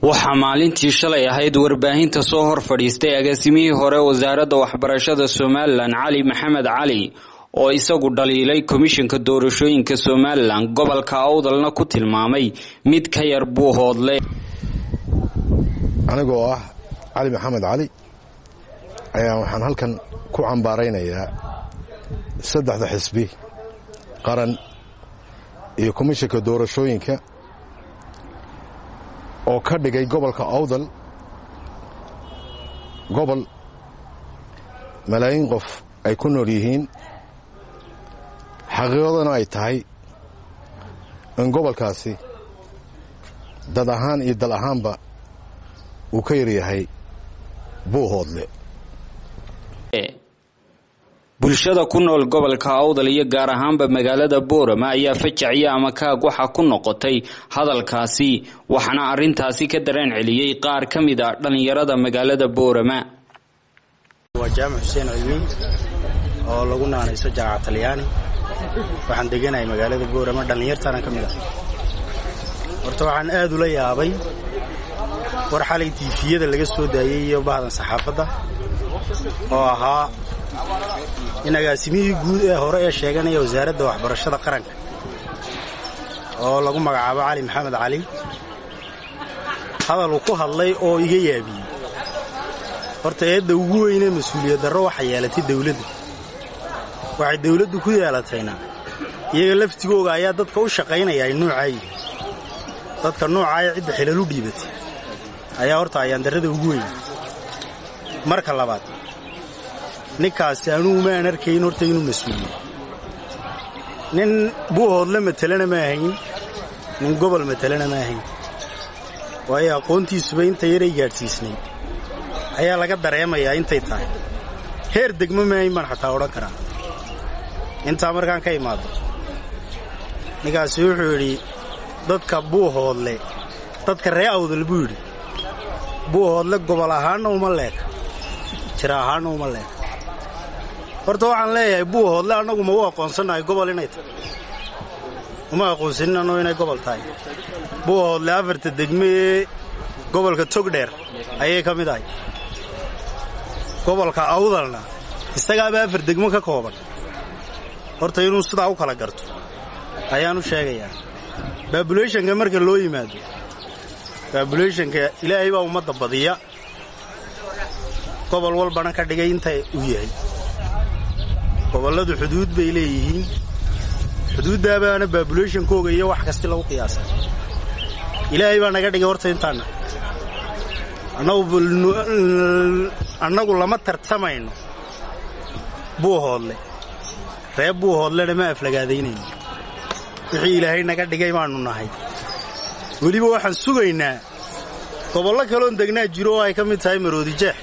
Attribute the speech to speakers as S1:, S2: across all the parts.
S1: waxaa maalintii shalay ahayd warbaahinta soo hor fadhiistay agaasimihii hore wasaaradda waxbarashada somalilan cali maxamed cali oo isagu dhaliilay komishinka doorashooyinka somalilan gobolka awdalna ku tilmaamay mid ka yar buuhoodle
S2: anigoo ah cali maxamed cali ayaa waxaan halkan ku cambaaraynayaa saddexda xisbi qaran iyo komishinka doorashooyinka oo ka dhigay gobolka awdal gobol malaayiin qof ay ku nool yihiin xaqiiqadana ay tahay in gobolkaasi dad ahaan iyo dal ahaanba uu ka yaryahay buuhoodle
S1: bulshada ku nool gobolka awdal iyo gaar ahaanba magaalada boorama ayaa fajacyo ama kaag waxa ku noqotay hadalkaasi waxaana arintaasi ka dareen celiyey qaar ka mid a dhallinyarada magaalada boorama
S3: waa jaamac xuseen cilmiin oo lagu naanayso jaamaca talyaani waxaan deganahay magaalada boorama dhallinyartaana ka mid ah horta waxaan aad ula yaabay war xalay tiifiyada laga soo daayey iyo bahdan saxaafadda oo ahaa in agaasimihii guud ee hore ee sheeganaya wasaaradda waxbarashada qaranka oo lagu magacaabo cali maxamed cali hadal uu ku hadlay oo iga yaabiyey horta eedda ugu weynee mas-uuliyad darro waxay yeelatay dawladdu waxay dawladdu ku yeelatayna iyaga laftigooga ayaa dadka u shaqaynaya ay nuucaayi dadka nuucaaya cidda xilalu dhiibatay ayaa horta ayaandarrada ugu weyn marka labaad ninkaasi anugu maan arkayn horta inuu mas-uuliyo nin buuhoodle matelana ma ahayn nin gobol matelana ma ahayn waayo aqoontiisuba inta yaray gaadhsiisnayd ayaa laga dareemayaa intay tahay heer degmo maahayn baan xataa odhan karaa intaa markaan ka imaado ninkaasi wuxuu yidhi dadka buuhoodle dadka ree awdal buu yidhi buuhoodle gobol ahaanna uma leeka jir ahaanna uma leeka horta waxaan leeyahay buuhoodle annagu ma u aqoonsannahay gobol inay tahay uma aqoonsanin annoo inay gobol tahay buuhoodle afarta degme ee gobolka togdheer ayay ka mid ahay gobolka awdalna isagaaba afar degmo ka kooban horta inuu sidaa u kala garto ayaan u sheegayaa baabulayshanka marka loo yimaado baabulayshanka ilaahay baa ummadda badiya gobol walbana ka dhigay inta uu yahay gobolladu xuduud bay leeyihiin xuduuddaabaana baabulayshankooga iyo wax kasti lagu qiyaasay ilaahay baa naga dhigay horta intaanna annagu lama tartamayno buuhoodle ree buuhoodlena ma aflagaadaynayno wixii ilaahay naga dhigay baannu nahay weliba waxaan sugaynaa gobollo kaloon degnaa jiro oo ay ka mid tahay maroodi jeex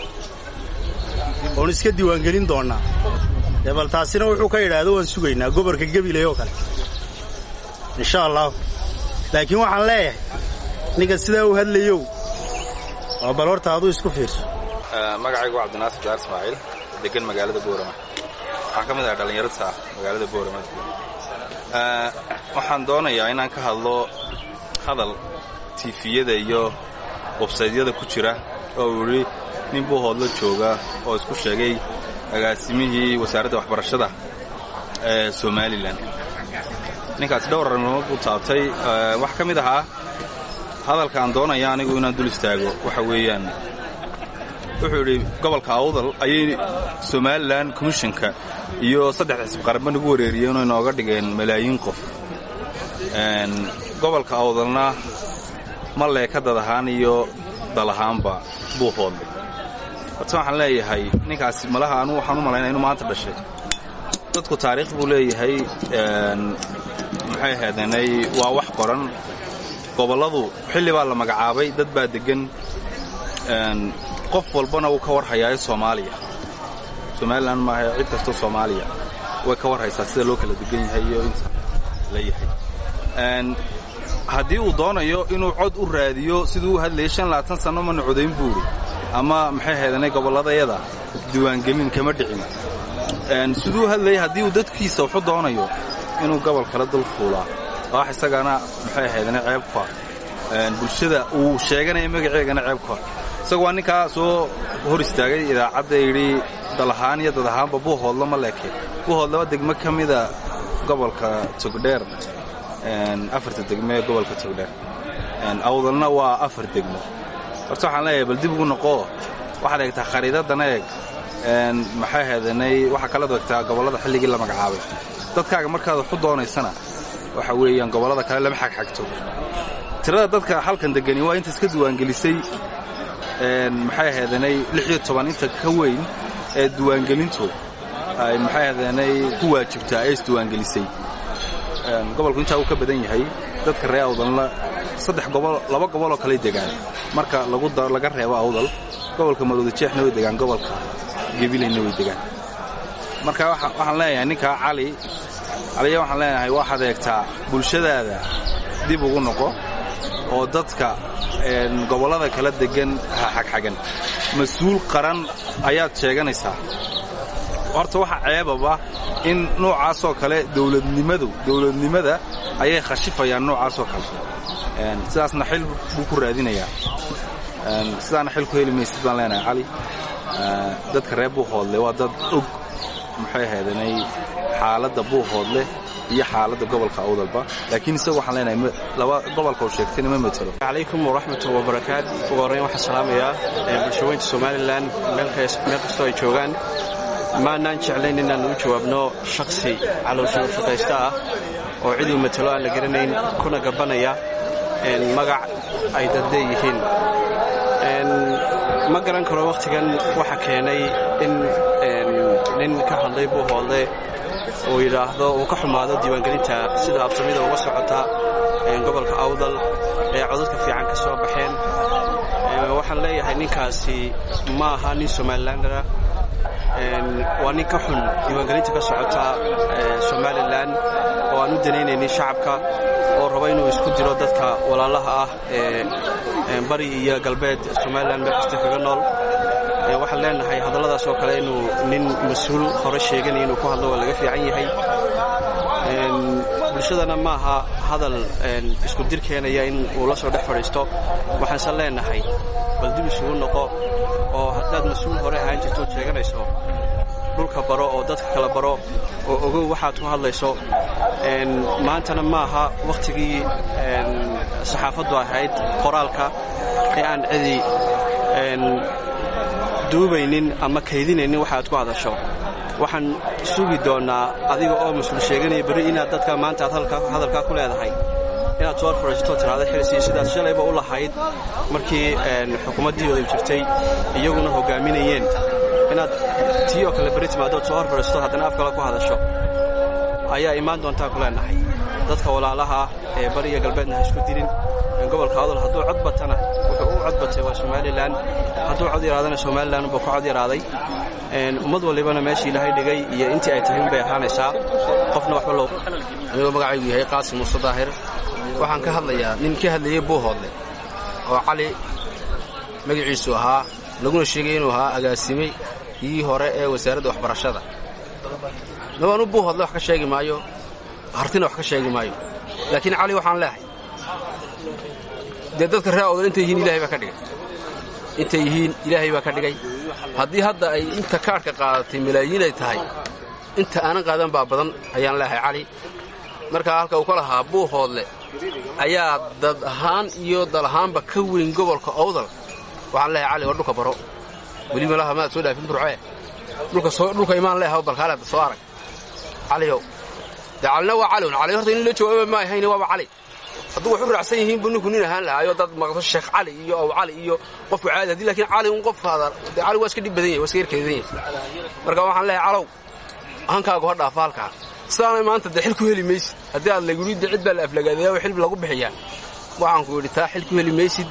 S3: oon iska diiwaangelin doonnaa dee bal taasina wuxuu ka yidhaahdo waan sugaynaa gobolka gebiley oo kale insha allah laakiin waxaan leeyahay ninka sidaa u hadlayow waa bal horta aduu isku fiirso
S4: magacaygu waa cabdinaasir daar ismaaciil degan magaalada boorama waxaan ka mid ahay dhallinyarada magaalada boorama waxaan doonayaa inaan ka hadlo hadal tiifiyada iyo websaydyada ku jira oo uu yidhi nin buuhoodla jooga oo isku sheegay agaasimihii wasaaradda waxbarashada ee somalilan ninkaasi dhowr arrimood buu taabtay wax ka mid ahaa hadalka aan doonaya anigu inaan dul istaago waxa weeyaan wuxuu yidhi gobolka awdal ayay somalilan komishinka iyo saddex xisb qaranba nagu wareeriyeen oo inooga dhigeen malaayiin qof gobolka awdalna ma leeka dad ahaan iyo dal ahaanba buuhoodle horta waxaan leeyahay ninkaasi malaha anu waxaan u malaynaya inu maanta dhashay dadku taariikh buu leeyahay maxay ahaydeenay waa wax qoran gobolladu xilli baa la magacaabay dad baa deggan qof walbana uu ka war hayaayo soomaaliya somalilan maaha cid kastoo soomaaliya way ka war haysaa sida loo kala degan yahay iyo inta la yahay haddii uu doonayo inuu cod u raadiyo siduu u hadlayay shan labaatan sanno mana codayn buuri ama maxay haydanay gobolladayada diiwaangelin kama dhicin siduu u hadlayay haddii uu dadkiisa wuxu doonayo inuu gobol kala dul fuulaa wax isagana maxay haydanay ceebka bulshada uu sheeganaya magaceegana ceeb ka hor isagu waa ninkaa soo hor istaagay idaacadda yidhi dal ahaan iyo dad ahaanba buuhoodlo ma leeke buuhoodlaba degmo ka mida gobolka togdheer afarta degmo ee gobolka togdheer awdalna waa afar degmo horta waxaan leeyahay bal dib ugu noqoo waxaad eegtaa khariidadana eeg maxay heedanay waxaa kala eegtaa gobollada xilligii la magacaabay dadkaaga markaad waxu doonaysana waxa weeyaan gobollada kale lama xagxagto tirada dadka halkan degani waa inta iska diiwaangelisay maxay heedanay lixiyo toban inta ka weyn ee diiwaangelintu ay maxay heedanay ku waajibtaa ee isdiiwaangelisay gobolku intaa uu ka badan yahay dadka ree awdalna saddex gobol laba goboloo kale degaan marka laga reebo awdal gobolka maroodijeexna way degaan gobolka gebilayna way degaan marka waxaan leeyahay ninkaa cali caliya waxaan leenahay waxaad eegtaa bulshadaada dib ugu noqo oo dadka gobollada kala degan ha xagxagan mas-uul qaran ayaad sheeganaysaa horta waxa ceebaba in noocaasoo kale dowladnimadu dowladnimada ayay khashifayaan noocaasoo kale sidaasna xil buu ku raadinayaa sidaana xil ku heli maysid baan leenahay cali dadka reer buuhoodle waa dad og maxay ahaydanay xaaladda buuhoodle iyo xaaladda gobolka awdalba laakiin isaga waxaan leenahay laba gobolka uu sheegtayna ma matelo
S5: calaykum waraxmatu wabarakaat ugu horrayn waxaan salaamayaa bulshaweynta somalilan meel kastoo ay joogaan maanaan jeclayn inaan u jawaabno shaksi calooshu shaqaysta ah oo ciduu matalo aan la garanayn kuna gabanaya magac ay dad leeyihiin ma garan karo wakhtigan waxa keenay in nin ka hadlay buuhoodle uu yidhaahdo uu ka xumaado diiwaangelinta sida absamida uga socota gobolka awdal ee codadka fiican ka soo baxeen waxaan leeyahay ninkaasi ma aha nin somalilandara waa nin ka xun diiwaangelinta ka socota somalilan oo aan u danaynaynin shacabka oo raba inuu isku diro dadka walaalaha ah ee bari iyo galbeed somalilan meel kasta kaga nool waxaan leenahay hadalladaas oo kale inuu nin mas-uul hore sheeganaya inuu ku hadlo waa laga fiican yahay bulshadana maaha hadal isku dir keenaya in uu la soo dhex fadhiisto waxaanse leenahay bal dib isugu noqo oo haddaad mas-uul hore ahaan jirtood sheeganayso dhulka baro oo dadka kala baro oo ogow waxaad ku hadlayso maantana maaha wakhtigii saxaafaddu ahayd qoraalka ee aan cidi duubaynin ama kaydinaynin waxa aad ku hadasho waxaan sugi doonnaa adiga oo mas-uul sheeganaya berri inaad dadka maanta aad hadalkaa ku leedahay inaad soo horfadhiisato tiraada xilsi sidaad shalayba u lahayd markii xukuumaddii wada jirtay iyaguna hoggaaminayeen inaad tii oo kale berri timaadood soo horfadhiisato haddana af kale ku hadasho ayaa imaan doontaa ku leenahay dadka walaalaha ee bari iyo galbeedna ha isku dirin gobolka adol hadduu cod batana wuxuu u cod batay waa somalilan hadduu cod yaraadana somalilan buu ka cod yaraaday ummad walibana meeshii ilaahay dhigay iyo intii ay tahay unbay ahaanaysaa qofna waxba loo
S6: anigoo magacaygu yahay qaasim muuse daahir waxaan ka hadlayaa nin ka hadlayey buuhoodle oo cali magaciisu ahaa laguna sheegay inuu ahaa agaasimay kii hore ee wasaaradda waxbarashada nabaanu buuhoodle wax ka sheegi maayo hartina wax ka sheegi maayo laakiin cali waxaan leehay dee dadka reer awdal intay yihiin ilahay baa ka dhigay intay yihiin ilaahay baa ka dhigay haddii hadda ay inta kaadhka qaadatay malaayiin ay tahay inta aanan qaadan baa badan ayaan leehay cali markaa halka uu ka lahaa buuhoodle ayaa dad ahaan iyo dal ahaanba ka weyn gobolka awdal waxaan leehay cali war dhulka baro weli malaha maad soo dhaafin burcee dhulka imaan leeha balkaaleeda soo arag caliyow dee calina waa caliun cali horta in la jawaaba ma ahayn waaba cali hadduu wax u raacsan yihiin buu ninku nin ahaan lahaayo dad maqso sheekh cali iyo aw cali iyo qofku caadi haddii laakiin cali un qof hadal dee cali waa iska dhib badan yahay waa iska yarkeedan yahay marka waxaan leehay calow hankaagu ha dhaafa halkaa sidaanay maanta dee xil ku heli maysid haddii aad laguridda cid baa la aflagaadeeya oo xil lagu bixiyaa waxaan ku yidhi taa xil ku heli maysid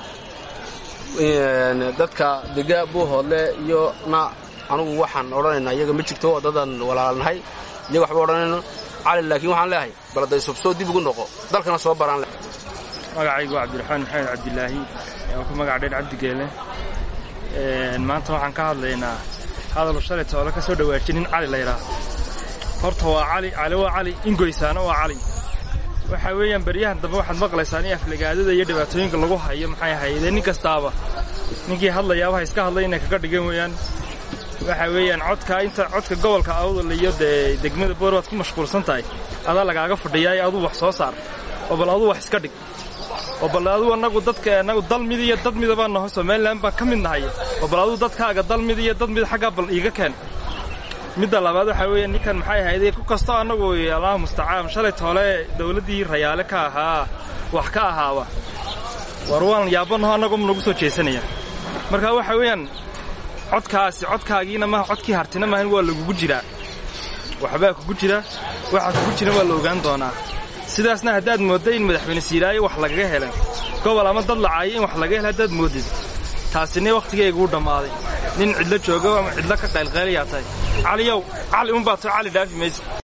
S6: dadka dega buuhoodle iyo na anugu waxaan odhanaynaa iyaga ma jirto oo dadan walaalnahay iyaga waxba odhanayno cali laakiin waxaan leehay baladay subsoo dib ugu noqo dalkana soo baraan leh
S7: magacaygu cabdiraxmaan maxamed cabdilaahi oo ku magac dheer cabdigeele maanta waxaan ka hadlaynaa hadal shalay toole ka soo dhawaajin nin cali la yidhaah horta waa cali cali waa cali ingoysaana waa cali waxa weeyaan baryahan dambe waxaad maqlaysaan in aflagaadada iyo dhibaatooyinka lagu hayo maxay ahaydee nin kastaaba ninkii hadlayaabaha iska hadlay inay kaga dhigan weeyaan waxa weeyaan codka inta codka gobolka awdal iyo dee degmada boor waad ku mashquulsan tahay adaa lagaaga fadhiyaay aduu wax soo saar oo bal aduu wax iska dhig oo bal aduu annagu dadka annagu dal mid iyo dad mida baan naho somalilan baan ka mid nahay oo bal aduu dadkaaga dal mid iyo dad mid xaggaa bal iiga keen midda labaad waxaa weeye ninkan maxay ahaydee ku kastoo annagu allahu mustacaan shalay toole dawladdii rayaale ka ahaa wax ka ahaaba war waan yaabanaho annagu nagu soo jeesanaya marka waxa weeyaan codkaasi codkaagiina maaha codkii hartina maahan waa lagugu jiraa waxbaa kugu jira waxaa kugu jira waa la ogaan doonaa sidaasna haddaad moodda in madaxweyne siilaayo wax lagaga helay gobol ama dad lacaayo in wax laga hela haddaad moodid taasina wakhtigayga u dhammaaday nin cidlo joogo ama cidlo ka qaylqaylayaa tahay caliyow cali unbaa to cali dhaafi maysa